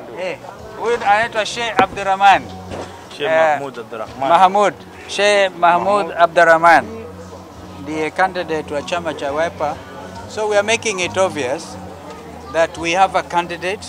Eh, huyu anaitwa Sheikh Abdurrahman Sheikh Eh, Mahmoud Abdurrahman. Mahmud Sheikh Mahmud Abdurrahman ndiye candidate wa chama cha Wiper. So we are making it obvious that we have a candidate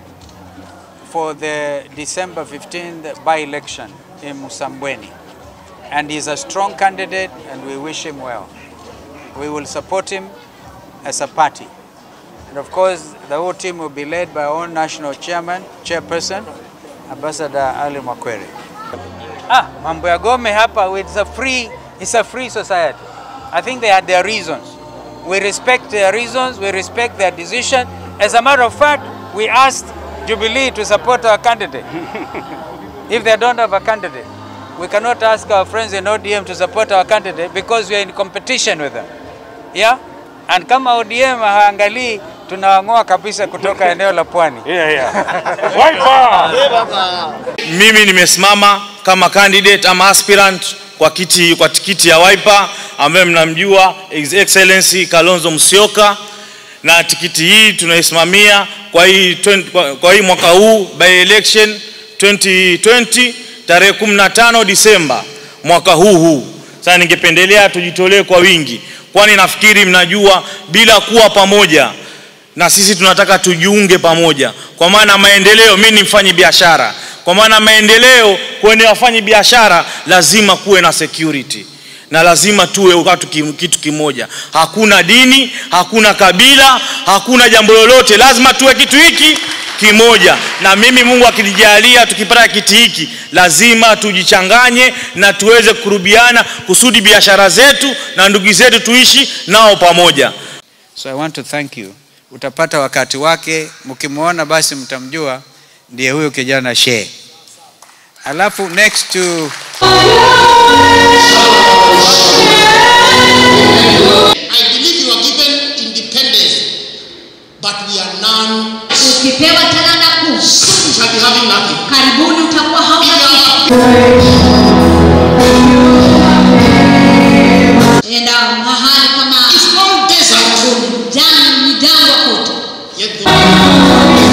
for the December 15th by-election in Musambweni. And he's a strong candidate and we wish him well. We will support him as a party. And of course, the whole team will be led by our own national chairman, chairperson, Ambassador Ali Mwakwere. Ah, mambo ya Gome hapa, it's a free, it's a free society. I think they had their reasons. We respect their reasons, we respect their decision. As a matter of fact, we asked Jubilee to support our candidate. if they don't have a candidate, we cannot ask our friends in ODM to support our candidate because we are in competition with them. Yeah? And kama ODM haangalii tunawang'oa kabisa kutoka eneo la pwani. Yeah, yeah. Wiper! Mimi nimesimama kama candidate ama aspirant kwa kiti kwa tikiti ya Wiper ambaye mnamjua His Excellency Kalonzo Musyoka, na tikiti hii tunaisimamia kwa hii, 20 kwa, kwa hii mwaka huu by election 2020 tarehe 15 Disemba mwaka huu huu. Sasa ningependelea tujitolee kwa wingi, kwani nafikiri mnajua bila kuwa pamoja na sisi tunataka tujiunge pamoja, kwa maana maendeleo. Mimi ni mfanyi biashara, kwa maana maendeleo kwenye wafanyi biashara lazima kuwe na security na lazima tuwe watu kim- kitu kimoja. Hakuna dini, hakuna kabila, hakuna jambo lolote, lazima tuwe kitu hiki kimoja. Na mimi Mungu akinijalia, tukipata kiti hiki, lazima tujichanganye na tuweze kurubiana kusudi biashara zetu na ndugu zetu tuishi nao pamoja. So I want to thank you. Utapata wakati wake, mkimwona basi mtamjua, ndiye huyo kijana Sheikh. Alafu next to I believe you are given independence, but we are none. Ukipewa talanta kuu, We shall be having nothing. karibuni utakuwa hauna kitu. Enda mahali kama It's all desert. jangwa, ni jangwa kote, Yet the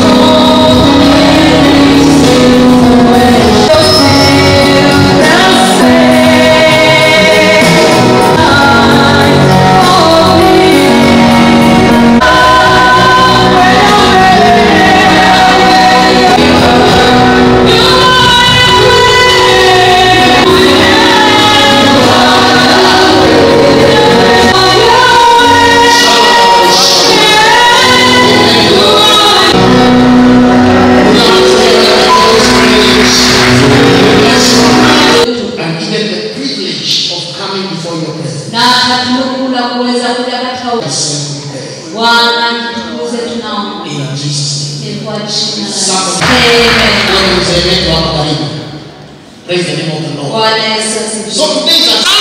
and given the privilege of coming before your presence. na hatunuku la kuweza kuja katika Yes, we pray. Bwana, tukuze tunaomba In Jesus' name. Ni kwa jina la Somebody- Amen. Lord, we say, "Let God karibu." Praise the name of the Lord. Bwana Yesu asifiwe. So today is a